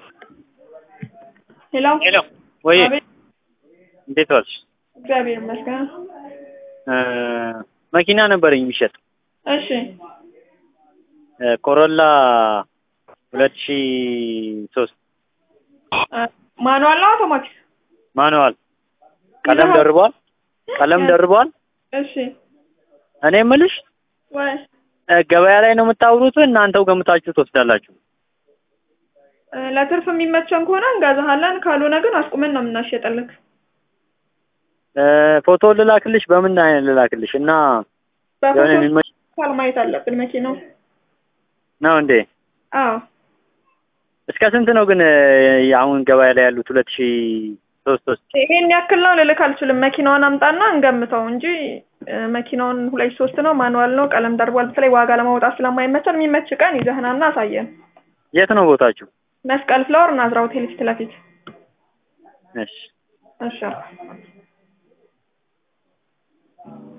ሄሎ ሄሎ ወይ አቤት። እንዴት ዋልሽ? እግዚአብሔር ይመስገን። እ መኪና ነበረኝ የሚሸጥ እሺ እ ኮሮላ ሁለት ሺ ሶስት እ ማኑዋል ነው አውቶማቲክ? ማኑዋል ቀለም ይዘሃል? ደርቧል። ቀለም ደርቧል። እሺ እኔ የምልሽ ወይ እ ገበያ ላይ ነው የምታውሩት? እናንተው ገምታችሁ ትወስዳላችሁ? እ ለትርፍ የሚመቸን ከሆነ እንገዛሃለን፣ ካልሆነ ግን አስቁመን ነው የምናሸጥልክ። እ ፎቶ ልላክልሽ? በምን አይነት ልላክልሽ? እና የሆነ በፎቶ የሚመች ካል ማየት አለብን መኪናው። ነው እንዴ? አዎ እስከ ስንት ነው ግን እ አሁን ገበያ ላይ ያሉት ሁለት ሺ ሶስት ሶስት ይሄን ያክል ነው ልልክ አልችልም። መኪናውን አምጣና እንገምተው እንጂ እ መኪናውን ሁለት ሶስት ነው ማኑዋል ነው ቀለም ደርቧል። በተለይ ዋጋ ለማውጣት ስለማይመቸን የሚመች ቀን ይዘህናና አሳየን። የት ነው ቦታችሁ? መስቀል ፍላወር ናዝራ ሆቴል ፊት ለፊት። እሺ እሺ